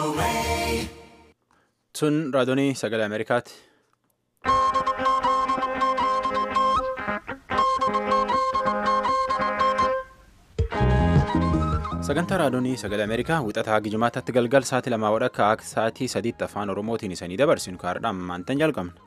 Sun raadiyoonii sagalee Ameerikaati. Sagantaa raadiyoonii sagalee Ameerikaa wixataa gijimaataatti galgal sa'aatii lamaa wadhakka akka sa'aatii sadiitti afaan Oromootiin isanii dabarsinu kaardhaan maantan jalqabna.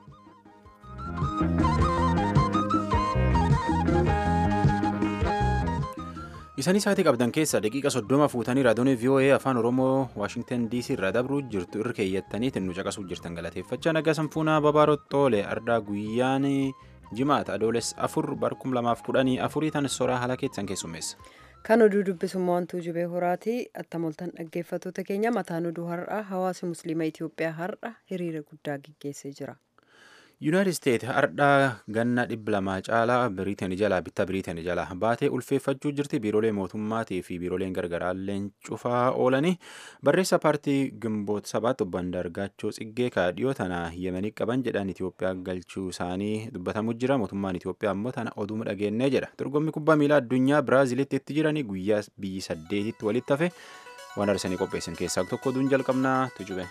Isanii sa'aatii qabdan keessa daqiiqa soddoma fuutanii raadiyoonii VOA afaan Oromoo Waashingtan DC irraa dabruu jirtu irra keeyyattaniitiin nu caqasuuf jirtan galateeffachaa nagaa sanfuunaa babaarottoolee ardaa guyyaan jimaata adoolessa afur barkum lamaaf kudhanii afurii tan soraa haala keessan keessummeessa. Kan oduu dubbisummaa wantuu jibee horaati attamoltan dhaggeeffattoota keenya mataan oduu har'aa hawaasa musliima Itoophiyaa har'a hiriira guddaa gaggeessee jira. Yuunaayitid Isteet har'aa ganna dhibba lamaa caalaa biriiteen jalaa bitta biriiteen jalaa baatee ulfeeffachuu jirti biiroolee mootummaatii fi biirooleen gargaraallee cufaa oolanii barreessa paartii gimboota sabaatti obbo Andaargaachoo Tsiggee kaadhiyoo tana yemanii qaban jedhan Itoophiyaa galchuu isaanii dubbatamu jira mootummaan Itoophiyaa ammoo tana oduu dhageenyee jedha dorgommii kubbaa miilaa addunyaa Biraazilitti itti jiranii guyyaa biyyi saddeetitti walitti hafe waan arsanii qopheessan keessaa tokko oduun jalqabnaa tujube.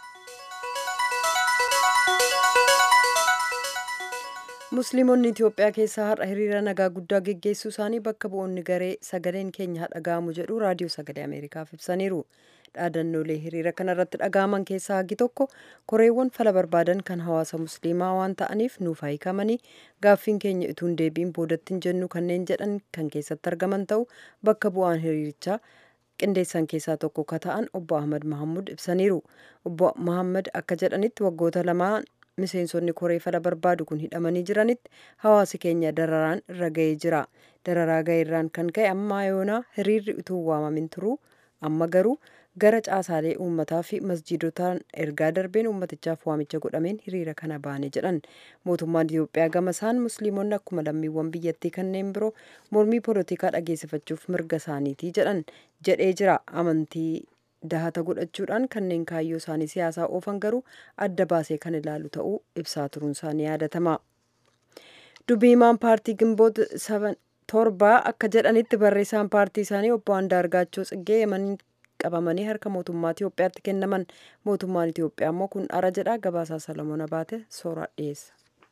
musliimonni itiyoophiyaa keessaa har'a hiriira nagaa guddaa geggeessuu isaanii bakka bu'oonni garee sagaleen keenya dhaga'amu jedhu raadiyoo sagalee ameerikaaf ibsaniiru dhaadannoolee hiriira kanarratti dhaga'aman keessaa hagi tokko koreewwan fala barbaadan kan hawaasa musliimaa waan ta'aniif nuuf hiikamanii gaaffiin keenya ituun deebiin boodattiin jennu kanneen jedhan kan keessatti argaman ta'u bakka bu'aan hiriirichaa qindeessan keessaa tokko ka ta'an obbo ahmad mahammud ibsaniiru obbo mahammad akka jedhanitti waggoota lamaan miseensonni koree fala barbaadu kun hidhamanii jiranitti hawaasi keenya dararaan irra ga'ee jira dararaa ga'eerraan kan ka'e amma yoonaa hiriirri utuu waamamin turuu amma garuu gara caasaalee uummataa fi masjiidotaan ergaa darbeen uummatichaaf waamicha godhameen hiriira kana baane jedhan mootummaan itiyoophiyaa gama isaan musliimonni akkuma lammiiwwan biyyattii kanneen biroo mormii poolitikaa dhageessifachuuf mirga isaaniitii jedhan jedhee jira amantii dahata godhachuudhaan kanneen kaayyoo isaanii siyaasaa oofan garuu adda baasee kan ilaalu ta'uu ibsaa turuun isaanii yaadatama. Dubbiimaan paartii gimboota torbaa akka jedhanitti barreessaan paartii isaanii obbo Andaargaachoo Tsiggee yemanii qabamanii harka mootummaa Itiyoophiyaatti kennaman mootummaan Itiyoophiyaa immoo kun ara jedha gabaasaa Salomoon Abaate sooraa dhiyeessa.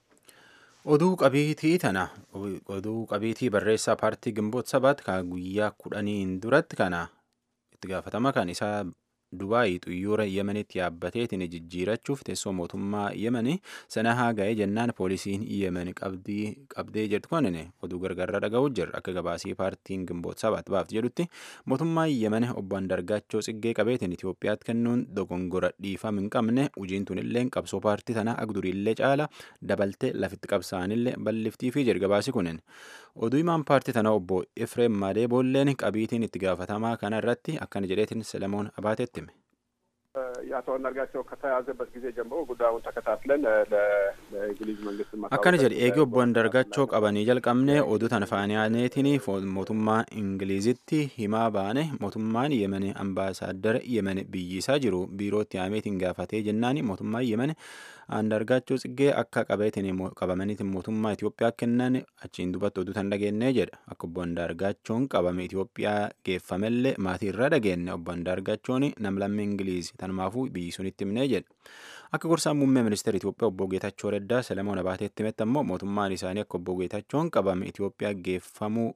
Oduu qabiitii tana oduu qabiitii barreessaa paartii gimboota sabaatti kan guyyaa kudhaniin duratti kana itti gaafatama kan isaa Dubaayii xuyyoora Yemenitti yaabbateetiin jijjiirachuuf teessoo mootummaa Yemeni sana haa ga'ee jennaan poolisiin Yemen qabdee jirtu kunin oduu gargaarraa dhaga'uu jirra akka gabaasii paartiin gimboota sabaatti baafti jedhutti mootummaa Yemen obbo Andargaachoo Tsiggee qabeetiin Itoophiyaatti kennuun dogongora dhiifama hin qabne hojiin tunillee qabsoo paartii tanaa agduriillee caala dabaltee lafitti qabsaanillee bal'iftiifi jedha gabaasi kunin oduu himaan paartii tanaa obbo Efreem Maadee Boolleen qabiitiin itti gaafatamaa kana irratti akkana jedheetiin Selemoon Abaatetti hime. የአቶ አንዳርጋቸው ከተያዘበት ጊዜ ጀምሮ ጉዳዩን ተከታትለን ለእንግሊዝ መንግስት akkana jedhe eegi obbo Andargaachoo qabanii jalqabne oduu tana faaniyaaneetiin mootummaa ingilizitti himaa baane mootummaan yemen ambaasaaddara yemen biyyisaa jiru biirootti haameetiin gaafatee jennaan mootummaan yemen Andargaachoo tsiggee akka qabeetiin qabamaniitiin mootummaa Itoophiyaa kennan achiin duubatti oduu tan dhageenye jedha akka obbo Andargaachoon qabame Itoophiyaa geeffamellee maatii irraa dhageenye obbo Andargaachoon namlammii ingiliizi tanumaafuu biyyi sunitti himnee jedha akka gorsaan muummee ministeera Itoophiyaa obbo Geetachoo Reddaa Selemoon Abaateetti himetti ammoo mootummaan isaanii akka obbo Geetachoon qabame Itoophiyaa geeffamuu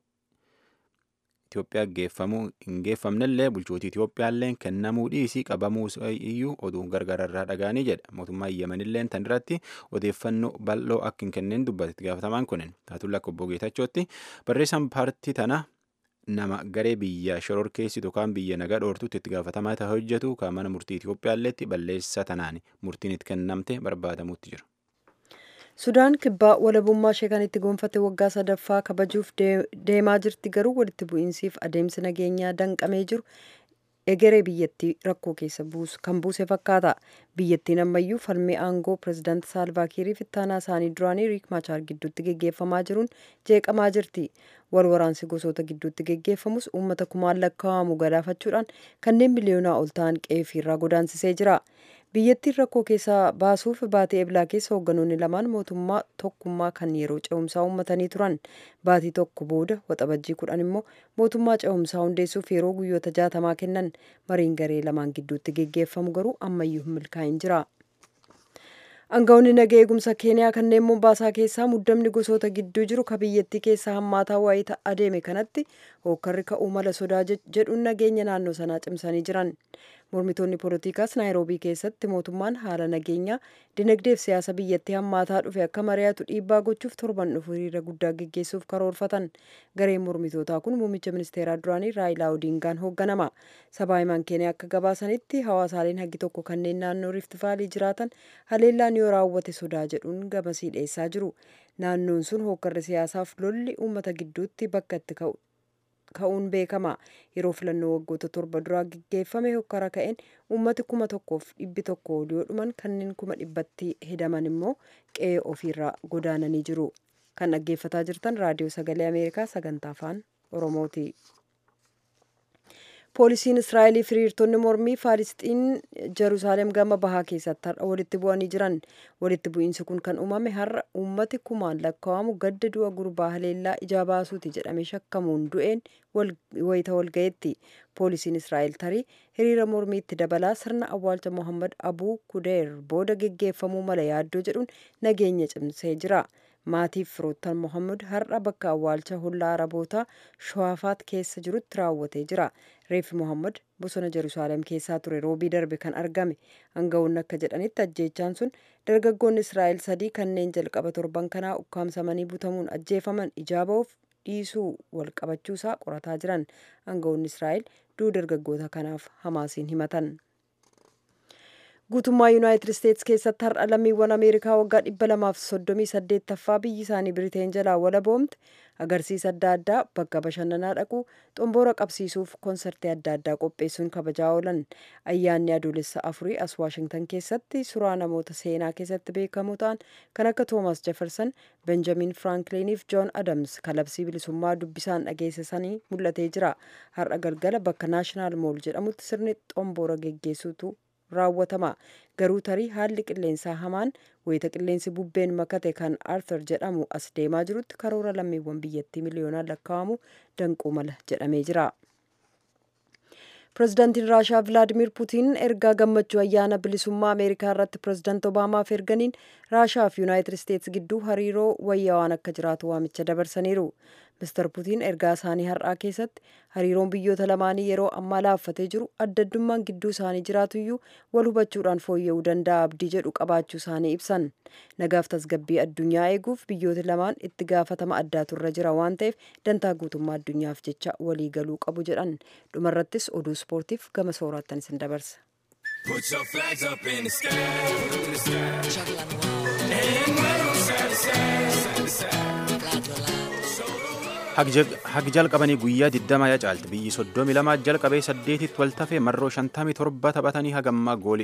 Itoophiyaa geeffamuu hin geeffamnellee bulchootii Itoophiyaallee kennamuu dhiisii qabamuu iyyuu oduu gargaararraa dhagaanii jedha mootummaan Yemenillee tan irratti odeeffannoo bal'oo akka hin kenneen dubbatetti gaafatamaan kunin taatulla akka obbo Geetachootti barreessaan paartii tana nama garee biyya shororkeessitu yookaan biyya nagaa dhoortutti itti gaafatamaa ta'e hojjetu kan mana murtii Itoophiyaalleetti balleessa tanaan murtiin itti kennamte barbaadamutti jira. Sudaan kibbaa walabummaa ishee kan itti gonfatte waggaa sadaffaa kabajuuf deemaa jirti garuu walitti bu'iinsiif adeemsi nageenyaa danqamee jiru egeree biyyattii rakkoo keessa kan buuse fakkaata. Biyyattiin ammayyuu falmii aangoo pirezidaanti Saalvaakiirii fi ittaanaa isaanii duraanii Riik Maachaar gidduutti geggeeffamaa jiruun jeeqamaa jirti. Wal waraansi gosoota gidduutti geggeeffamus uummata kumaan lakkaa'amu galaafachuudhaan kanneen miliyoonaa ol ta'an qe'ee irraa godaansisee jira. biyyattiin rakkoo keessaa baasuuf baatee eblaa keessa hoogganoonni lamaan mootummaa tokkummaa kan yeroo ce'umsaa uummatanii turan baatii tokko booda waxabajjii kudhan immoo mootummaa ce'umsaa hundeessuuf yeroo guyyoota jaatamaa kennan mariin garee lamaan gidduutti geggeeffamu garuu ammayyuu hin milkaa'in jira. Aangawoonni naga eegumsa keeniyaa kanneen mombaasaa keessaa muddamni gosoota gidduu jiru ka biyyattii keessaa hammaataa waayita adeeme kanatti hookkarri ka'uu mala sodaa jedhuun nageenya naannoo sanaa cimsanii jiran. Mormitoonni poolitiikaas naayiroobii keessatti mootummaan haala nageenyaa dinagdeef siyaasa biyyattii hammaataa dhufe akka mari'atu dhiibbaa gochuuf torban dhufu hiriira guddaa geggeessuuf karoorfatan. Gareen mormitootaa kun muummicha ministeeraa duraanii Raayilaa Odiingaan hoogganama. Sabaa himaan keeniyaa akka gabaasanitti hawaasaaleen hagi tokko kanneen naannoo riiftivaalii jiraatan haleellaan yoo raawwate sodaa jedhuun gamasii dhiyeessaa jiru. Naannoon sun hookkarri siyaasaaf lolli uummata gidduutti bakka itti ka'u ka'uun beekama yeroo filannoo waggoota torba duraa geggeeffame hokkara ka'een uummati kuma tokkoof dhibbi tokko yoo dhuman kanneen kuma dhibbatti hedaman immoo qe'ee ofiirraa godaananii jiru kan dhaggeeffataa jirtan raadiyoo sagalee ameerikaa sagantaa afaan oromooti. poolisiin israa'elii hiriirtonni mormii faalisxiin jeruusaalem gama bahaa keessatti har'a walitti bu'anii jiran walitti bu'iinsi kun kan uumame har'a uummati kumaan lakkaa'amu gadda du'a gurbaa haleellaa ijaa baasuuti jedhamee shakkamuun du'een wayita walgayetti poolisiin israa'el tarii hiriira mormiitti dabalaa sirna awwaalcha mohammad abuu kudeer booda geggeeffamuu mala yaaddoo jedhuun nageenya cimsee jira. maatiif firoottan mohammad har'a bakka awwaalcha hollaa arabootaa shawaafaat keessa jirutti raawwatee jira reeffi mohammad bosona jeruusaalem keessaa ture roobii darbe kan argame aangawoonni akka jedhanitti ajjeechaan sun dargaggoonni israa'el sadii kanneen jalqaba torban kanaa ukkaamsamanii butamuun ajjeefaman ijaa ba'uuf dhiisuu wal qabachuusaa qorataa jiran aangawoonni israa'el du'a dargaggoota kanaaf hamaasiin himatan. guutummaa yuunaayitid isteetsi keessatti har'a lammiiwwan ameerikaa waggaa dhibba lamaaf soddomii saddeettaffaa biyyi isaanii biriteen jalaa walaboomte agarsiisa adda addaa bakka bashannanaa dhaquu xomboora qabsiisuuf koonsartii adda addaa qopheessuun kabajaa oolan ayyaanni adoolessa afurii as waashingtan keessatti suuraa namoota seenaa keessatti beekamoo ta'an kan akka toomas jefersan benjamin firankliiniif joon adams kalabsii bilisummaa dubbisaan dhageessisanii mul'atee jira har'a galgala bakka naashinaal mool jedhamutti sirni xomboora geggeessuutu raawwatama garuu tarii haalli qilleensaa hamaan wayita qilleensi bubbeen makate kan arthur jedhamu as deemaa jirutti karoora lammiiwwan biyyattii miliyoonaan lakkaa'amu danquu mala jedhamee jira. pirezidaantiin raashaa vilaadimir puutiin ergaa gammachuu ayyaana bilisummaa ameerikaa irratti pirezidaant obaamaaf erganiin raashaa fi yuunaayitid isteetsi gidduu hariiroo wayyaawaan akka jiraatu waamicha dabarsaniiru mister puutiin ergaa isaanii har'aa keessatti hariiroon biyyoota lamaanii yeroo ammaa laaffatee jiru adda addummaan gidduu isaanii jiraatuyyuu wal hubachuudhaan fooyya'uu danda'a abdii jedhu qabaachuu isaanii ibsan nagaaf tasgabbii addunyaa eeguuf biyyooti lamaan itti gaafatama addaatu irra jira waan ta'eef dantaa guutummaa addunyaaf jecha walii galuu qabu jedhan dhumarrattis oduu ispoortiif gama sooraattan isin dabarsa. Put your flags up in the sky, in the sky. And wave side to side, side to side. Hagi jalqabanii guyyaa 20 yaa caalti biyyi 32 jalqabee 8tti wal tafee marroo 57 taphatanii hagammaa goolii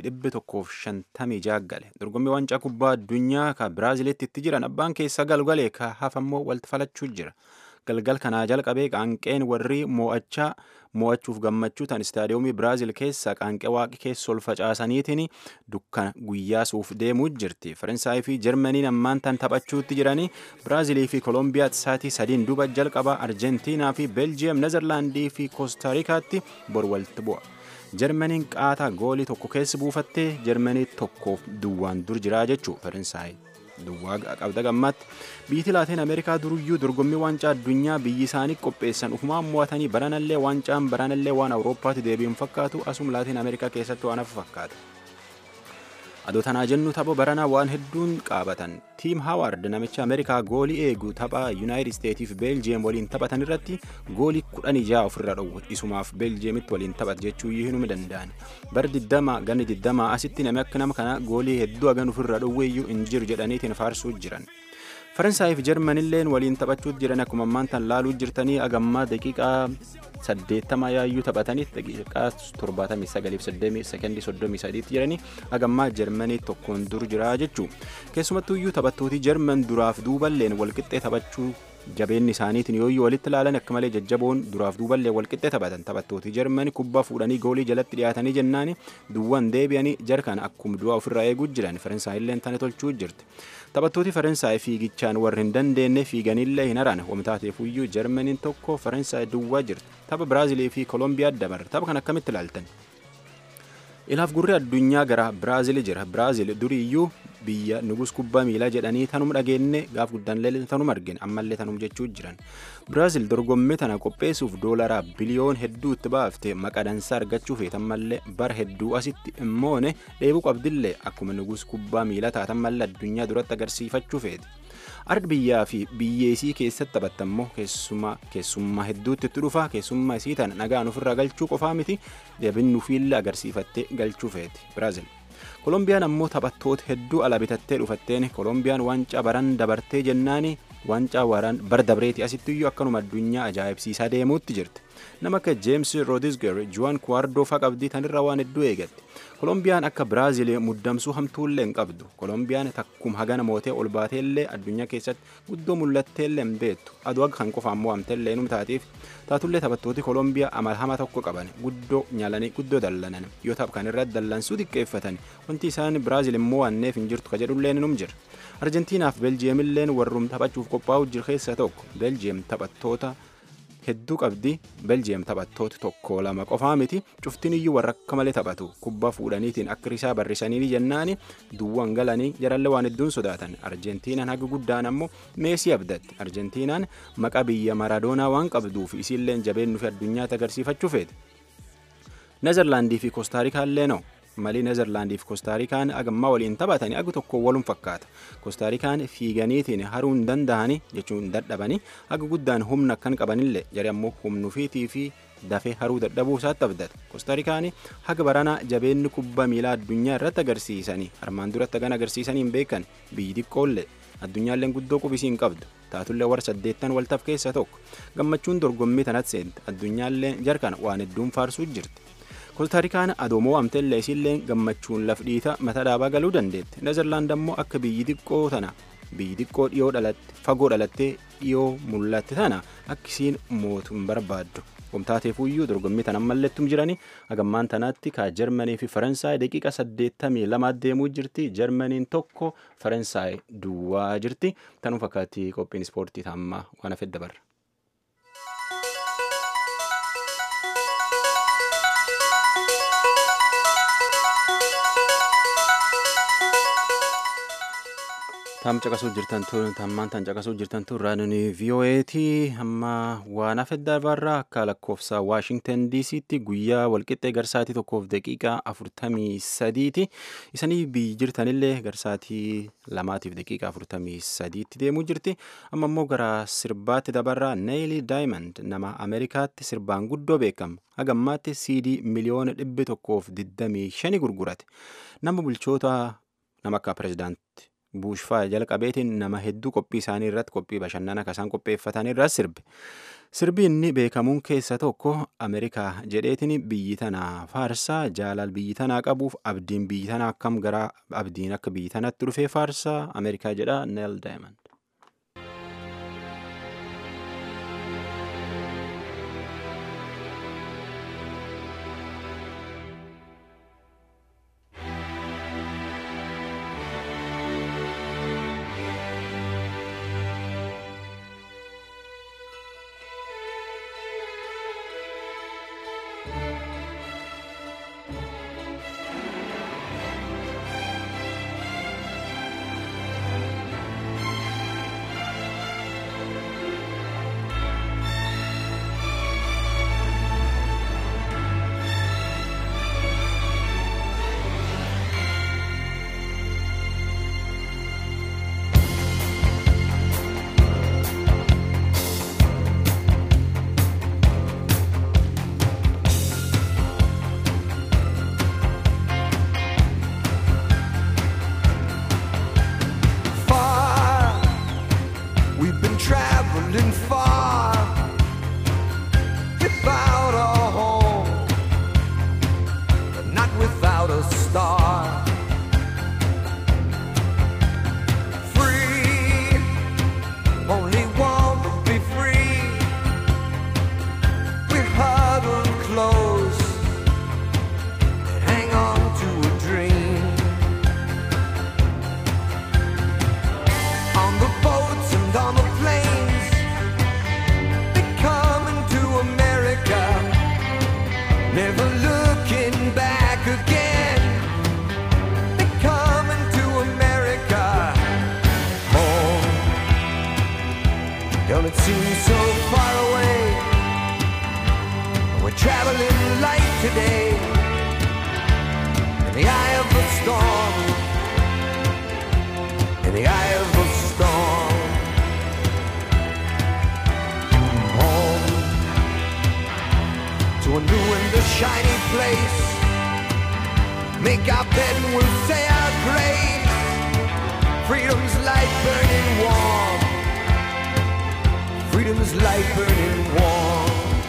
156 gale dorgommii waancaa kubbaa addunyaa ka biraazilitti itti jiran abbaan keessa galgalee ka hafammoo wal falachuu jira galgal kanaa jalqabee qaanqeen warri mo'achaa mo'achuuf gammachuu tan istaadiyoomii biraazil keessa qaanqee waaqi keessa ol facaasaniitiin dukkana guyyaa suuf deemuu jirti faransaay fi jarmaniin ammaan tan taphachuutti jiranii biraazilii fi koolombiyaa saatii sadiin duba jalqaba arjentiinaa fi beeljiyeem nezerlaandii fi koostaariikaatti bor walitti bu'a. jarmaniin qaataa goolii tokko keessa buufattee jarmanii tokkoof duwwaan dur jiraa jechuu faransaay duwwaa qabda gammaatti biyyi laatiin ameerikaa duruyyuu dorgommii waancaa addunyaa biyyi isaanii qopheessan ufumaan mo'atanii baranallee waancaan baranallee waan awurooppaatti deebi'uun fakkaatu asum laatiin ameerikaa keessatti waan hafu fakkaata. adoo tanaa jennu tapha baranaa waan hedduun qaabatan tiim haawaard namicha ameerikaa goolii eegu tapha yuunaayitid isteetiif beeljiyeem waliin taphatan irratti goolii kudhan ijaa ofirra dhowwu isumaaf beeljiyeemitti waliin taphat jechuu hinuma danda'an bar diddama ganni diddama asitti nami akka nama kana goolii hedduu hagan ofirra dhowweeyyuu hin jiru jedhaniitiin faarsuu jiran. faransaayif jarmanilleen waliin taphachuutti jiran akkuma ammaan tan laaluu jirtanii agammaa daqiiqaa saddeettama yaayyuu taphatanii daqiiqaa torbaatamii sagaliif saddeemii sekendii soddomii sadiitti jiranii agammaa jarmanii tokkoon dur jira jechuu keessumattuu iyyuu taphattooti jarman duraaf duuballeen walqixxee taphachuu jabeenni isaaniitiin yooyyuu walitti ilaalan akka malee jajjaboon duraaf duuballee walqixxe taphatan taphattooti jarmani kubbaa fuudhanii goolii jalatti dhiyaatanii jennaani duwwan deebi'anii jarkan akkuma du'aa ofirraa eeguu jiran faransaayillee tana tolchuu jirti taphattooti faransaay fiigichaan warri hin dandeenye fiiganillee hin haran wamtaateefuyyuu jarmaniin tokko faransaay duwwaa jirti tapha biraazilii fi koolombiyaa dabarre tapha kan akkamitti ilaaltan ilaaf gurri addunyaa gara biraazil jira biraazil duriiyyuu biyya nugus kubbaa miilaa jedhanii tanum dhageenne gaaf guddaan tanum argine ammallee tanum jechuu jiran biraazil dorgommii tana qopheessuuf doolaraa biliyoon hedduu itti baafte maqadansa argachuu feetan mallee bara hedduu asitti immoone dheebuu qabdillee akkuma nugus kubbaa miilaa taatan mallee addunyaa duratti agarsiifachuu feeti. arg biyyaa fi biyyeesii keessatti taphattammoo keessummaa keessummaa hedduutti itti dhufa keessummaa isii tana nagaan ofirraa galchuu qofaa miti jabinnuufiillee agarsiifattee galchuu feeti biraazil. kolombiyaan ammoo taphattoota hedduu ala bitattee dhufatteen kolombiyaan waancaa baran dabartee jennaani waancaa waraan bar dabreeti asittiyyuu akkanuma addunyaa ajaa'ibsiisaa deemuutti jirti nama akka jeems roodisger juwan kuwaardoo faa qabdii tanirra waan hedduu eegatti kolombiyaan akka biraazil muddamsuu hamtuullee hin qabdu kolombiyaan takkuma hagana mootee ol baateellee addunyaa keessatti guddoo mul'atteellee hin beektu aduu akka kan qofa ammoo amteellee num taatiif taatullee taphattooti kolombiyaa amal hama tokko qaban guddoo nyaalanii guddoo dallanan yoo taph kan irratti dallansuu xiqqeeffatan wanti isaan biraazil immoo waanneef hin jirtu kajedhulleen num jira arjentiinaaf beljiyeemilleen warrum taphachuuf qophaa'u jira keessa tokko beljiyeem taphattoota hedduu qabdi beljiyeem taphattoota tokko lama qofaa miti cuftiin iyyuu warra akka malee taphatu kubbaa fuudhaniitiin akka risaa barrisanii jennaani duwwan galanii jarallee waan hedduun sodaatan arjentiinaan haga guddaan ammoo meesii abdatti arjentiinaan maqaa biyya maradoonaa waan qabduuf isiilleen jabeennu fi addunyaatti agarsiifachuu feete nezerlaandii fi koostaarikaallee noo malii nezerlaandii fi koostaarikaan agammaa waliin taphatanii agu tokko walum fakkaata koostaarikaan fiiganiitiin haruu hin danda'anii jechuun dadhabanii aga guddaan humna akkan qabanillee jari ammoo humnuufiitii fi dafee haruu dadhabuu isaatti abdata koostaarikaan haga baranaa jabeenni kubbaa miilaa addunyaa irratti agarsiisanii armaan duratti hagan agarsiisanii hin beekan biyyi xiqqoollee addunyaalleen guddoo qubisii hin qabdu taatullee warra saddeettan waltaaf keessa tokko gammachuun dorgommii tanatti seente addunyaallee jarkan waan hedduun faarsuu jirti koostaarikaan adoomoo amteellee isiillee gammachuun laf dhiita mata dhaabaa galuu dandeetti nezerlaand ammoo akka biyyi xiqqoo tana biyyi xiqqoo dhiyoo dhalatte fagoo dhalattee dhiyoo mul'atte tana akka isiin mootu hin barbaaddu wamtaateefuyyuu dorgommii tan ammalleettum jirani hagammaan tanaatti kaa jarmanii fi faransaay daqiiqa saddeettamii lama deemuu jirti jarmaniin tokko faransaay duwwaa jirti tanuu fakkaatti qophiin ispoortii taammaa waan hafe dabarra. tam caqasuu jirtan tammaan tan caqasuu jirtan tun raadiyoon vii'oo'eetii amma waan hafe dabarraa akka lakkoofsa waashingtan diisiitti guyyaa walqixxee garsaatii tokkoof daqiiqaa afurtamii sadiiti isanii biyyi jirtanillee garsaatii lamaatiif daqiiqaa afurtamii sadiitti deemuu jirti amma immoo gara sirbaatti dabarraa neeyilii daayimand nama ameerikaatti sirbaan guddoo beekamu hagammaatti siidii miliyoona dhibbi tokkoof digdamii shani gurgurate nama bulchoota nama akka pirezidaanti buushfaa jalqabeetiin nama hedduu qophii isaanii irratti qophii bashannana kasaan qopheeffatan irratti sirbe sirbi inni beekamuun keessa tokko ameerikaa jedheetiin biyyi tanaa faarsaa jaalal biyyi tanaa qabuuf abdiin biyyi tanaa akkam gara abdiin akka biyyi tanatti dhufee faarsaa ameerikaa jedha neel daayimand. the eye of the storm. Home to a new and a shiny place. Make our bed and we'll say our grace. Freedom's light burning warm. Freedom's light burning warm.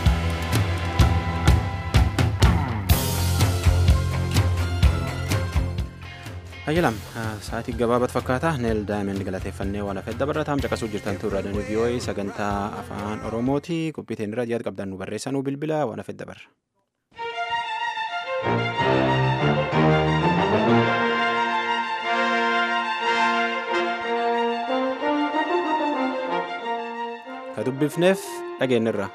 Ayyalam sa'aatii gabaabat fakkaata neel daa'imman galateeffannee waan hafeef dabarataam caqasuu jirtan turre raadiyoo vii'oo'ee sagantaa afaan oromooti qophiiteen irra yaada qabdan nu barreessanuu bilbila waan hafeef dabarra. ka dubbifneef dhageenyirra.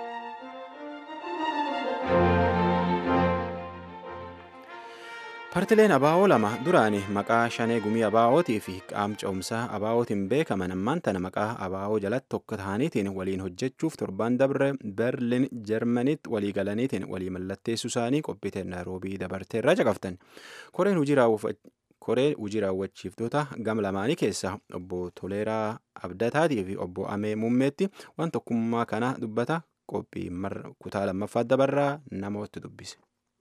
Partileen abaa'oo lama duraani maqaa shanee gumii abaa'ootii fi qaamca'umsaa abaa'ootiin beekaman ammaan tana maqaa abaa'oo jalatti tokko ta'aniitiin waliin hojjechuuf torbaan dabre berlin jarmanitti walii galaniitiin walii mallatteessuu isaanii qophiiteen naaroobii dabartee irraa caqaftan koreen hojii raawwachiiftoota gam lamaanii keessaa obbo Toleeraa Abdataatii fi obbo Amee Muummeetti waan tokkummaa kana dubbata qophii kutaa lammaffaa dabarraa namooti dubbise.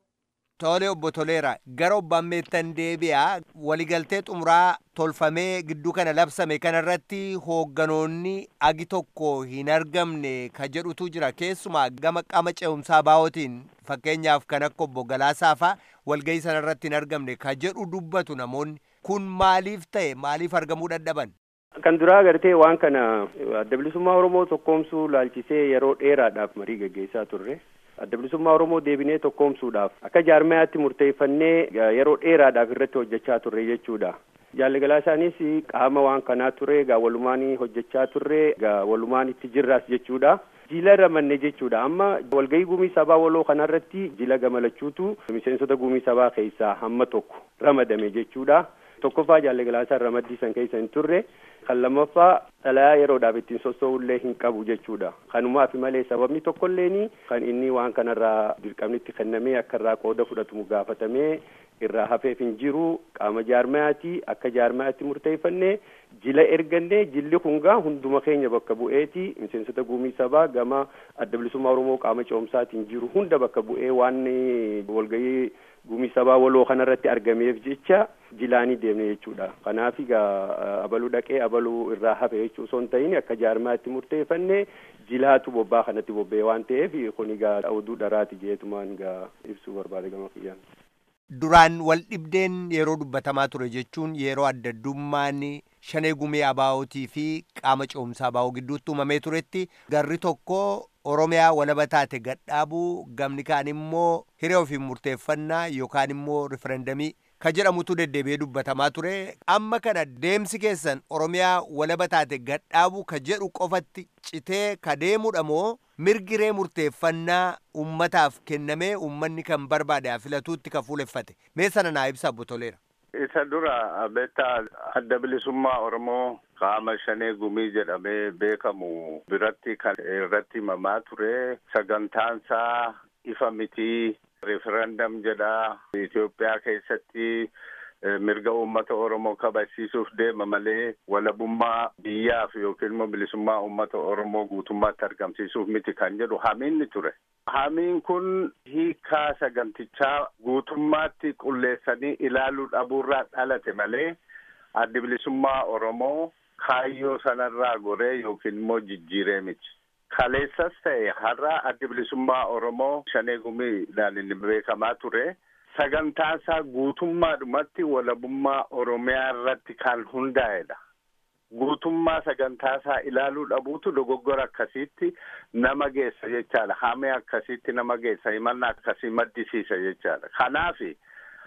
Tole obbo Toleera gara obbo Ammeettan deebi'a waligaltee xumuraa tolfamee gidduu kana labsame kanarratti hoogganoonni agi tokko hin argamne ka jedhutu jira keessumaa gama qaama ce'umsaa baa'ootiin fakkeenyaaf kan akka obbo Galaasaa fa'a walgahii sanarratti hin argamne ka jedhu dubbatu namoonni kun maaliif ta'e maaliif argamuu dadhaban. Kan duraa agartee waan kana adda bilisummaa Oromoo tokkoomsuu laalchisee yeroo dheeraadhaaf marii gaggeessaa turre. adda bilisummaa Oromoo deebinee tokkoomsuudhaaf akka jaarmayaatti murteeffannee yeroo dheeraadhaaf irratti hojjechaa turre jechuudha. Jaalligalaa isaanis qaama waan kanaa ture egaa walumaan hojjechaa turre egaa walumaan itti jirraas jechuudha. Jila ramanne jechuudha amma walgahii gumii sabaa waloo kanarratti jila gamalachuutu miseensota gumii sabaa keessaa hamma tokko ramadame jechuudha. Tokkoffaa jaalligalaa ramaddii san keessa hin turre kan lammaffaa xalayaa yeroodhaaf ittiin sossoo'ullee hin qabu jechuudha. Kanumaaf malee sababni tokkolleeni kan inni waan kanarraa dirqamnitti kennamee akka irraa qooda fudhatamu gaafatamee irraa hafeef hin jiru qaama jaarmayaati akka jaarmayaatti murteeffannee jila ergannee jilli kungaa hunduma keenya bakka bu'eeti miseensota gumii sabaa gama adda bilisummaa oromoo qaama ce'umsaatiin jiru hunda bakka bu'ee waan walgahii gumii sabaa waloo kanarratti argameef jecha jilaanii deemne jechuudha kanaaf egaa abaluu dhaqee abaluu irraa hafe jechuu osoo hin ta'in akka jaarmaatti murteeffannee jilaatu bobbaa kanatti bobba'e waan ta'eef kun egaa oduu dharaati jeetumaan egaa ibsuu barbaade gama kiyyaan. Duraan wal dhibdeen yeroo dubbatamaa ture jechuun yeroo adda addummaan shanee gumii abaa'ootii fi qaama ce'umsaa abaa'oo gidduutti uumamee turetti garri tokko Oromiyaa walaba taate gadhaabuu gamni kaan immoo hiree ofiin murteeffannaa yookaan immoo riferendamii ka jedhamutu deddeebi'ee dubbatamaa ture amma kana deemsi keessan Oromiyaa walaba taate gadhaabuu ka jedhu qofatti citee ka deemudha moo mirgiree murteeffannaa ummataaf kennamee ummanni kan barbaade filatuutti ka fuuleffate mee sana naa ibsa Toleera. Isa dura beektaa adda bilisummaa Oromoo qaama shanee gumii jedhamee beekamu biratti kan irratti himamaa ture sagantaansaa ifa mitii referendam jedha Itoophiyaa keessatti mirga uummata Oromoo kabachiisuuf deema malee walabummaa biyyaaf yookiin immoo bilisummaa uummata Oromoo guutummaatti argamsiisuuf miti kan jedhu hamiinni ture. Hamiin kun hiikaa sagantichaa guutummaatti qulleessanii ilaaluu dhabuurraa dhalate malee addi bilisummaa Oromoo kaayyoo sanarraa goree yookiin immoo jijjiiree miti. Kaleessas ta'e har'a addi bilisummaa Oromoo shanee gumiidhaan inni beekamaa ture. Sagantaasaa guutummaadhumatti walabummaa Oromiyaa irratti kan hundaa'edha. Guutummaa sagantaasaa ilaaluu dhabuutu dogoggora akkasiitti nama geessa jechaadha. Hamee akkasiitti nama geessa himannaa akkasii maddisiisa jechaadha. Kanaafi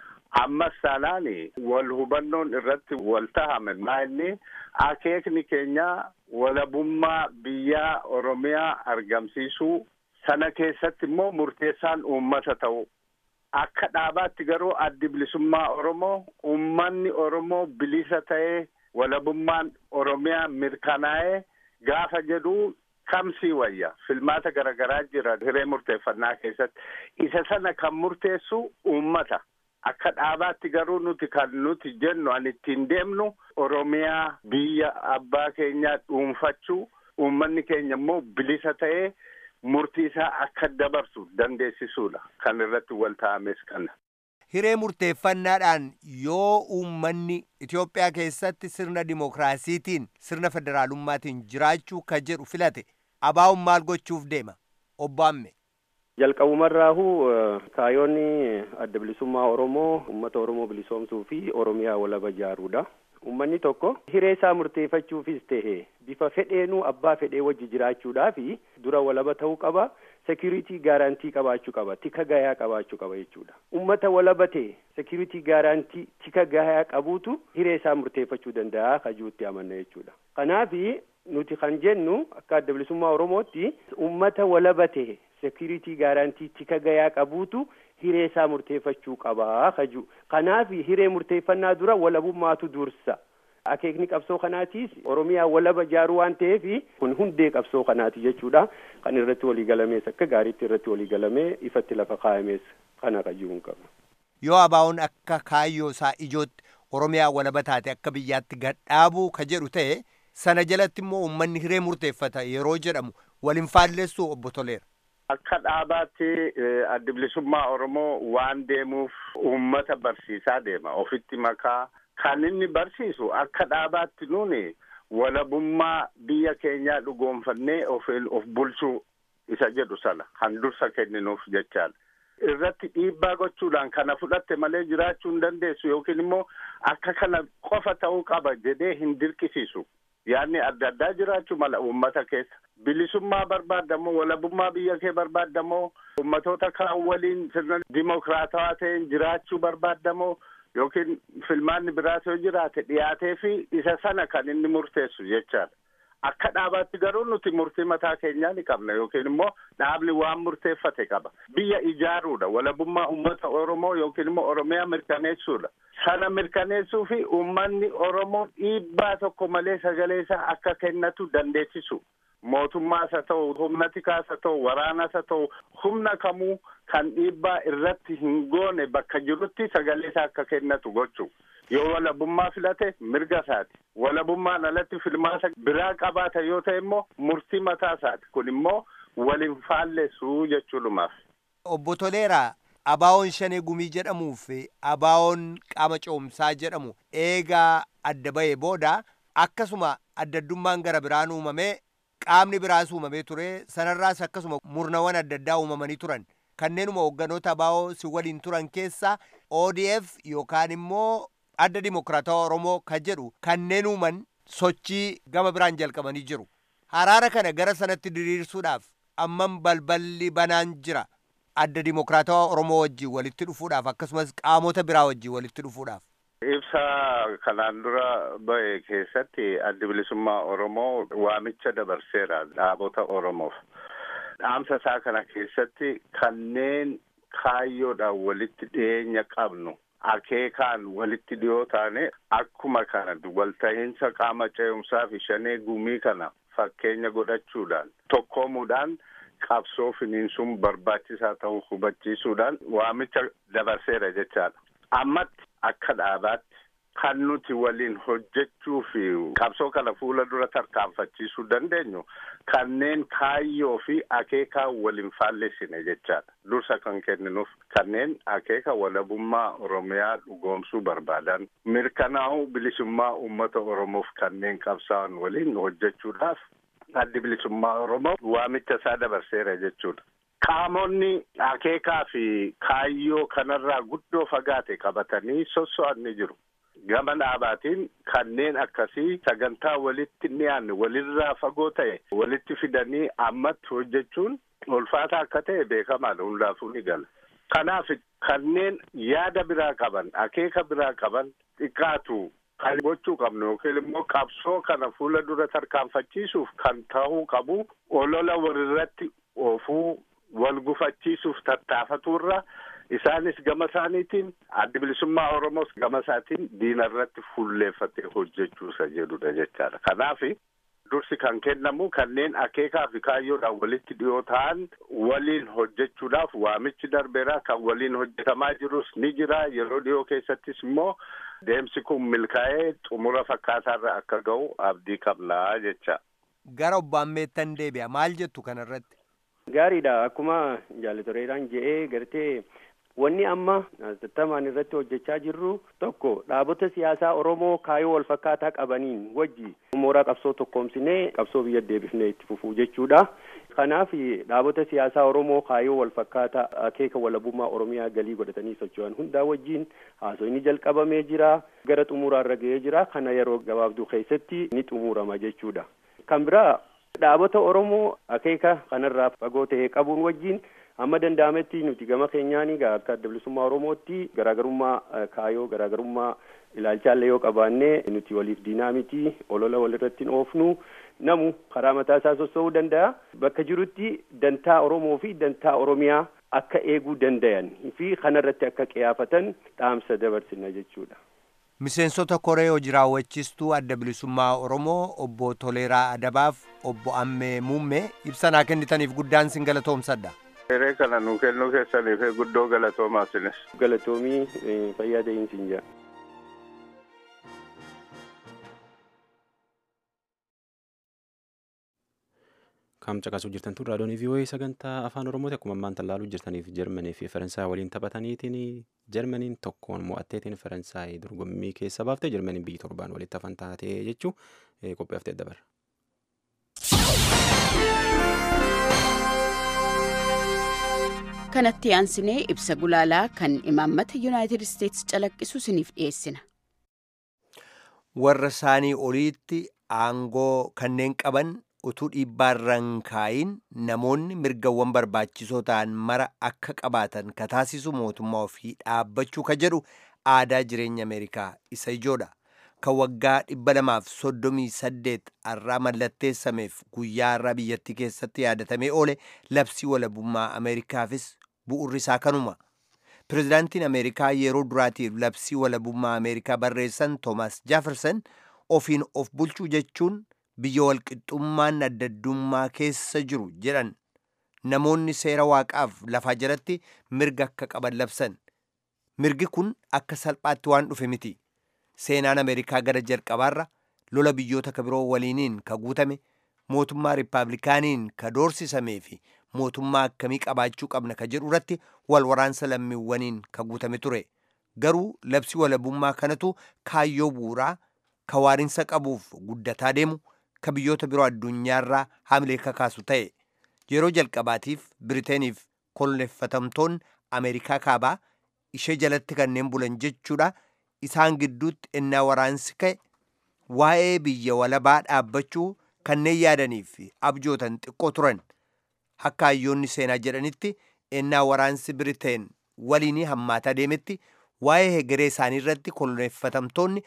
ammas taanaani wal hubannoon irratti wal tahame maa inni akeekni keenya walabummaa biyyaa Oromiyaa argamsiisuu sana keessatti immoo murteessaan uummata ta'u. Akka dhaabaatti garuu addi bilisummaa Oromoo uummanni Oromoo bilisa ta'ee walabummaan Oromiyaa mirkanaa'ee gaafa jedhu kamsii wayya filmaata garaagaraa jira hiree murteeffannaa keessatti isa sana kan murteessu uummata akka dhaabaatti garuu nuti kan nuti jennu an ittiin deemnu oromiyaa biyya abbaa keenyaa dhuunfachuu uummanni keenya immoo bilisa ta'ee murtii isaa akka dabarsu dandeessisuudha kan irratti wal taa'ames kana. Hiree murteeffannaadhaan yoo uummanni Itoophiyaa keessatti sirna dimokiraasiitiin sirna federaalummaatiin jiraachuu ka jedhu filate abaa'uun maal gochuuf deema obbo Amme. jalqabumarraahu kaayoonni adda bilisummaa oromoo ummata oromoo bilisoomsuu fi oromiyaa walaba ijaaruudha ummanni tokko hiree isaa murteeffachuufis tahe bifa fedheenuu abbaa fedhee wajji jiraachuudhaafi dura walaba ta'uu qaba security gaarantii qabaachuu qaba tika gayaa qabaachuu qaba jechuudha ummata walaba ta'e security gaarantii tika gayaa qabuutu hiree isaa murteeffachuu danda'a kajuutti amanna jechuudha kanaafi nuti kan jennu akka adda bilisummaa oromootti ummata walaba ta'e security gaarantii tika gayaa qabuutu hiree isaa murteeffachuu qabaa kaju kanaaf hiree murteeffannaa dura walabummaatu dursa akeekni qabsoo kanaatiis oromiyaa walaba ijaaruu waan ta'eef kun hundee qabsoo kanaati jechuudha kan irratti walii galamees akka gaariitti irratti walii galamee ifatti lafa kaa'amees kana qayyuun qaba. Yoo abaa'uun akka kaayyoo isaa ijootti oromiyaa walaba taate akka biyyaatti gadhaabuu ka jedhu ta'e sana jalatti immoo uummanni hiree murteeffata yeroo jedhamu waliin faalleessu obbo Toleera. Akka dhaabaatti adda bilisummaa Oromoo waan deemuuf uummata barsiisaa deema. Ofitti makaa kan inni barsiisu akka dhaabaatti nuuni walabummaa biyya keenyaa dhugoonfannee of of bulchuu isa jedhu sana kan dursa kenninuuf jechaadha. Irratti dhiibbaa gochuudhaan kana fudhatte malee jiraachuu hin dandeessu yookiin immoo akka kana qofa ta'uu qaba jedhee hin dirqisiisu. yaadni adda addaa jiraachuu mala uummata keessa bilisummaa barbaaddamoo walabummaa biyya kee barbaaddamoo uummatoota kaan waliin sirna dimokiraatawaa ta'een jiraachuu barbaaddamoo yookiin filmaanni biraas yoo jiraate dhiyaatee fi isa sana kan inni murteessu jechaadha. Akka dhaabaatti garuu nuti murtii mataa keenyaa ni qabna yookiin immoo dhaabni waan murteeffate qaba. Biyya ijaaruudha walabummaa uummata Oromoo yookiin immoo Oromiyaa mirkaneessuudha. Sana mirkaneessuu fi uummanni Oromoo dhiibbaa tokko malee sagalee isaa akka kennatu dandeessisu. Mootummaas haa ta'u, humna tikaas haa ta'u, waraanas haa ta'u, humna kamuu kan dhiibbaa irratti hin goone bakka jirutti sagalee isaa akka kennatu gochuu. Yoo walabummaa filate mirga isaati. Walabummaan alatti filmaata biraa qabaata yoo ta'e immoo murtii mataa isaati. Kun immoo waliin faalleessuu jechuudhumaaf. Obbo Toleeraa, Abaawoon Shanee Gumii jedhamuu fi Abaawoon Qaama Coomsaa jedhamu eegaa adda ba'ee booda akkasuma addaddummaan gara biraan uumamee qaamni biraas uumamee ture sanarraas akkasuma murnawwan adda addaa uumamanii turan kanneenuma hoogganoota abaawoo si waliin turan keessa ODF yookaan immoo adda dimokiraatawaa Oromoo kan jedhu kanneen uuman sochii gama biraan jalqabanii jiru. Haraara kana gara sanatti diriirsuudhaaf ammam balballi banaan jira. Adda dimokiraatawaa Oromoo wajjin walitti dhufuudhaaf akkasumas qaamota biraa wajjin walitti dhufuudhaaf. Ibsa kanaan dura ba'e keessatti addi bilisummaa Oromoo waamicha dabarseera dhaabota Oromoof. Dhaamsa isaa kana keessatti kanneen kaayyoodhaan walitti dhiyeenya qabnu akeekaan walitti dhiyoo taane akkuma kana walta'iinsa qaama ce'umsaa fi shanee gumii kana fakkeenya godhachuudhaan tokkoomuudhaan qabsoo finiinsuun barbaachisaa ta'uu hubachiisuudhaan waamicha dabarseera jechaadha. Ammatti akka dhaabaatti kan nuti waliin hojjechuu fi qabsoo kana fuula dura tarkaanfachiisuu dandeenyu kanneen kaayyoo fi akeekaa waliin faallessine jechaadha. Dursa kan kenninuuf kanneen akeeka walabummaa Oromiyaa dhugoomsuu barbaadan mirkanaa'uu bilisummaa uummata Oromoof kanneen qabsaa'an waliin hojjechuudhaaf addi bilisummaa Oromoo waamicha isaa dabarseera jechuudha. Qaamonni akeekaa fi kaayyoo kanarraa guddoo fagaate qabatanii sosso'an ni jiru. Gama dhaabaatiin kanneen akkasii sagantaa walitti dhiyaanne walirraa fagoo ta'e walitti fidanii ammatti hojjechuun ulfaataa akka ta'e beekamaadha hundaafuu ni gala. Kanaaf kanneen yaada biraa qaban akeeka biraa qaban xiqqaatu kan gochuu qabnu yookiin immoo qabsoo kana fuula dura tarkaanfachiisuuf kan ta'uu qabu olola walirratti oofuu wal gufachiisuuf tattaafaturra isaanis gama isaaniitiin addi bilisummaa Oromoos gama isaatiin diina irratti fulleeffatee hojjechuusa jedhudha jechaadha. Kanaaf dursi kan kennamu kanneen akeekaa fi kaayyoodhaan walitti dhiyoo ta'an waliin hojjechuudhaaf waamichi darbeera kan waliin hojjetamaa jirus ni jira yeroo dhiyoo keessattis immoo deemsi kun milkaa'ee xumura fakkaataarra akka ga'u abdii qabnaa jecha. Gara obbo Ammeettan deebi'a maal jettu kanarratti? Gaariidha akkuma jaalatoreedhaan je'ee gartee wanni amma tattamaan irratti hojjechaa jirru tokko dhaabota siyaasaa Oromoo kaayoo wal fakkaataa qabaniin wajji mooraa qabsoo tokkoomsinee qabsoo biyya deebifnee itti fufuu jechuudha. Kanaaf dhaabota siyaasaa Oromoo kaayoo wal fakkaataa akeeka walabummaa Oromiyaa galii godhatanii socho'an hundaa wajjin haasofni jalqabamee jira. Gara xumuraarra ga'ee jira. Kana yeroo gabaabduu keessatti ni xumurama jechuudha. Kan biraa dhaabota Oromoo akeeka kanarraa fagoo ta'e qabuun wajjin amma danda'ametti nuti gama keenyaan akka adda bilisummaa Oromootti garaagarummaa kaayoo garaagarummaa ilaalchaallee yoo qabaannee nuti waliif diinaa miti olola walirratti hin oofnu namu karaa mataa isaa sossoo'uu danda'a bakka jirutti dantaa Oromoo fi dantaa Oromiyaa akka eeguu dandayan fi kanarratti akka qiyaafatan dhaamsa dabarsina jechuudha. Miseensota koree hojii raawwachiistuu adda bilisummaa Oromoo obbo Toleeraa Adabaaf obbo Ammee Muummee ibsa naa kennitaniif guddaan sin galatoomsadha. Hiree kana nu kennuu keessaniif guddoo galatoomaa sinis. Galatoomii fayyaa dee'insiin jira. Kam caqasuu jirtan tun raadiyoon VOA sagantaa afaan Oromooti akkuma ammaan tallaaluu jirtaniif Jarmanii fi Faransaay waliin taphataniitiin Jarmaniin tokkoon mo'atteetiin Faransaay dorgommii keessa baaftee Jarmaniin biyyi torbaan walitti hafan taatee jechuu qophii haftee dabarra. kanatti aansinee ibsa gulaalaa kan imaammata yuunaayitid isteetsi calaqqisu isiniif dhiyeessina. Warra isaanii oliitti aangoo kanneen qaban utuu dhiibbaarraan kaayin namoonni mirgawwan barbaachisoo ta'an mara akka qabaatan ka taasisu mootummaa ofii dhaabbachuu ka jedhu aadaa jireenya Ameerikaa isa ijoodha. Kan waggaa dhibba lamaaf soddomii saddeet har'aa mallatteessameef guyyaa har'aa biyyattii keessatti yaadatamee oole labsii walabummaa Ameerikaafis bu'urri isaa kanuma. Pireezidaantiin Ameerikaa yeroo duraatiif labsii walabummaa Ameerikaa barreessan Toomaas Jaafersan ofiin of bulchuu jechuun biyya walqixxummaan addaddummaa keessa jiru jedhan namoonni seera waaqaaf lafaa jalatti mirga akka qaban labsan. Mirgi kun akka salphaatti waan dhufe miti. Seenaan Ameerikaa gara jalqabaarra lola biyyoota kabiroo waliiniin ka guutame mootummaa riippaabilikaaniin ka doorsisamee fi mootummaa akkamii qabaachuu qabna ka jedhu irratti wal waraansa lammiiwwaniin ka guutame ture. Garuu labsii walabummaa kanatu kaayyoo bu'uuraa ka waarinsa qabuuf guddataa deemu ka biyyoota biroo addunyaarraa hamilee kakaasu ta'e. Yeroo jalqabaatiif Biriteeniif koloneeffatamtoonni Ameerikaa kaabaa ishee jalatti kanneen bulan jechuudha. Isaan gidduutti ennaa waraansi ka'e waa'ee biyya walabaa dhaabbachuu kanneen yaadanii fi abjootan xiqqoo turan. Akka hayyoonni seenaa jedhanitti ennaa waraansi Biriteen waliin hammaataa deemetti waa'ee hegeree isaanii irratti koloneeffatamtoonni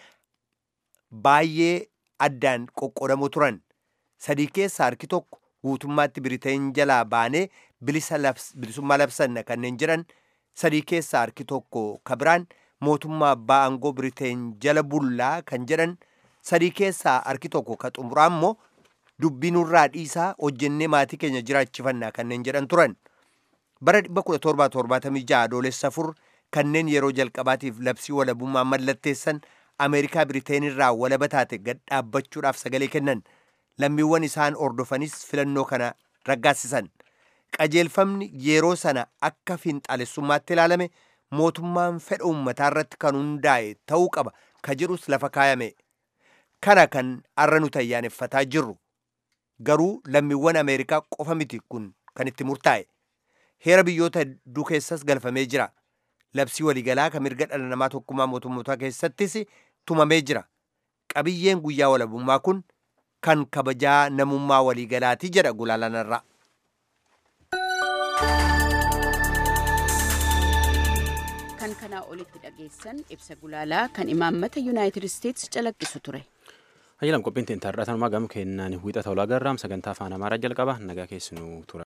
baay'ee addaan qoqqoodamu turan. Sadii keessaa harki tokko guutummaatti Biriteen jalaa baanee bilisummaa labsanna kanneen jedhan sadii keessaa harki tokko ka biraan mootummaa abbaa aangoo Biriteen jala bullaa kan jedhan sadii keessaa harki tokko ka xumuraa immoo dubbii nurraa dhiisaa hojjennee maatii keenya jiraachifannaa kanneen jedhan turan. Bara 1776 adoolessa afur kanneen yeroo jalqabaatiif labsii walabummaa mallatteessan Ameerikaa Biriteen irraa walaba taate gad dhaabbachuudhaaf sagalee kennan lammiiwwan isaan ordofanis filannoo kana raggaasisan. Qajeelfamni yeroo sana akka fiinxaalessummaatti ilaalame mootummaan fedha uummataa irratti kan hundaa'e ta'uu qaba ka jedhus lafa kaayame. Kana kan har'a nuti ayyaaneffataa jirru. Garuu lammiiwwan Ameerikaa qofa miti kun kan itti murtaa'e. Heera biyyoota hedduu keessas galfamee jira. Labsii waliigalaa kan mirga dhala namaa tokkummaa mootummootaa keessattis tumamee jira. Qabiyyeen guyyaa walabummaa kun kan kabajaa namummaa waliigalaati jedha gulaalanarraa. kan kanaa olitti dhageessan ibsa gulaalaa kan imaammata yuunaayitid isteetsi calaqqisu ture. Hayyalam qophiin teenta har'atanumaa gama kennaan wiixata olaa garraam sagantaa afaan amaaraa jalqaba nagaa keessanuu tura.